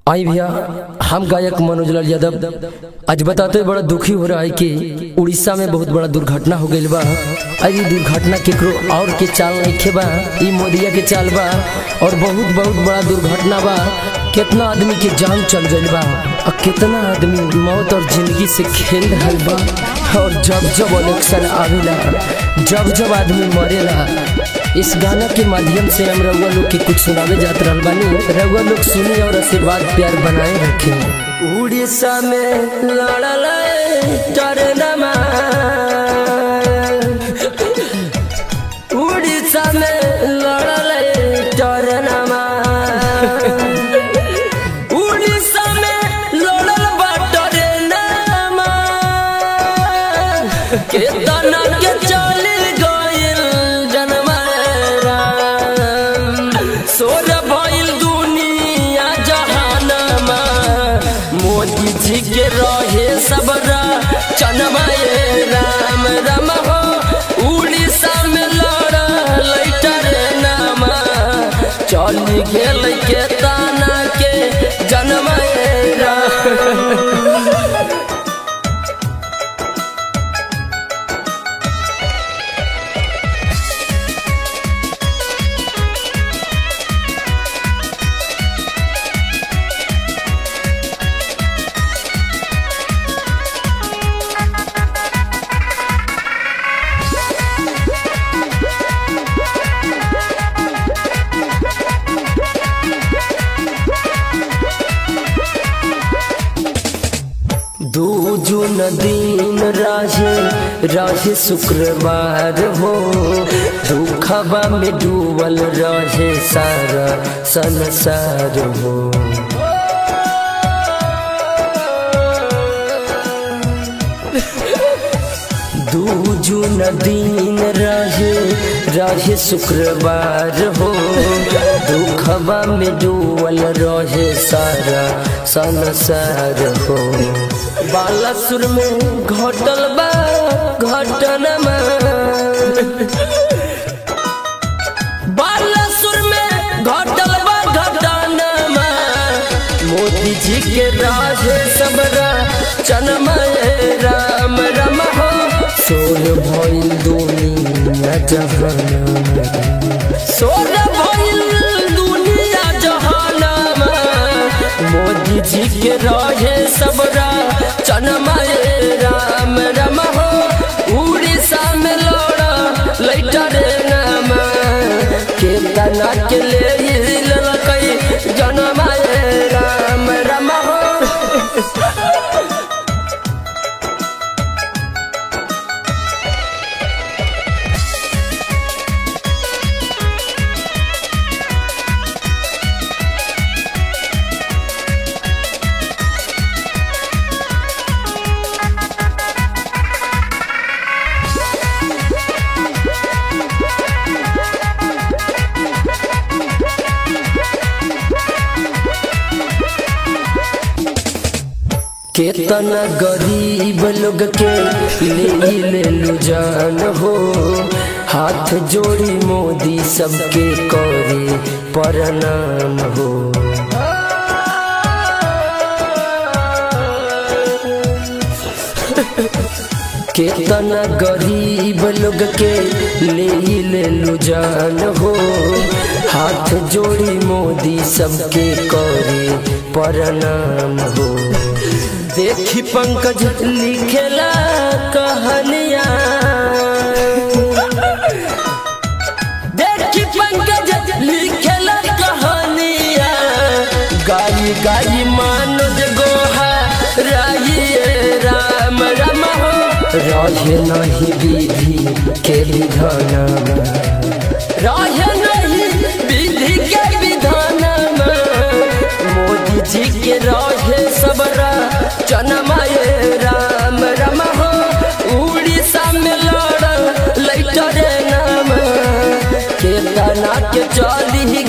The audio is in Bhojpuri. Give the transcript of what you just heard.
आई भैया हम गायक मनोज लाल यादव आज बताते बड़ा दुखी हो रहा है कि उड़ीसा में बहुत बड़ा दुर्घटना हो गई बा आज ये दुर्घटना केकरो और के चाल नहीं बा ई मोदिया के चाल बा और बहुत बहुत बड़ा दुर्घटना बा कितना आदमी के जान चल गई बा और कितना आदमी मौत और जिंदगी से खेल रहा बा और जब जब इलेक्शन आवेला जब जब आदमी मरेला इस गाना के माध्यम से हम रउआ लोग के कुछ सुनावे जात रहल बानी रउआ लोग सुनी और आशीर्वाद प्यार बनाए रखे उड़ीसा में लड़ल टरनमा उड़ीसा में लड़ल टरनमा उड़ीसा में लड़ल बा टरनमा केतना के चल गइल जनमरा सोर भइल दुनिया जहानमा मोदी जी के रहे सबरा चनमा ए राम राम हो उड़ीसा में लड़ल टरनमा चल गेल के ताना के जनमा ए राम दू जून दिन रहे रहे शुक्रवार हो दुखबा में डूबल रहे सारा संसार हो दू जून दिन रहे रहे शुक्रवार हो दुखबा में डूबल रहे सारा संसार हो बालासुर में घटल बा घटनमा बालासुर में घटल बा घटनमा मोदी जी के राज सबरा चनमा राम राम हो सोर भइल दुनिया जहानमा सोर भइल दुनिया जहानमा मोदी जी के रहे सबरा चनमा राम राम हो उड़ीसा में लड़ा लैटा रे नामा केतना के ले ललकै जनमा राम राम हो केतना गरीब लोग के ले ले लू जान हो हाथ जोड़ी मोदी सबके करे प्रणाम हो केतना गरीब लोग के ले ले लू जान हो हाथ जोड़ी मोदी सबके करे प्रणाम हो देखी पंकज लिखेला कहानिया देखी पंकज लिखेला कहानिया गाई गाई मानोज गोहा राइए राम राम हो रहे नहीं विधि के विधान रहे नहीं विधि के विधान मोदी जी के रहे सबरा जनमाए राम राम हो उड़ीसा में लड़ लैटर नाम केतना के चली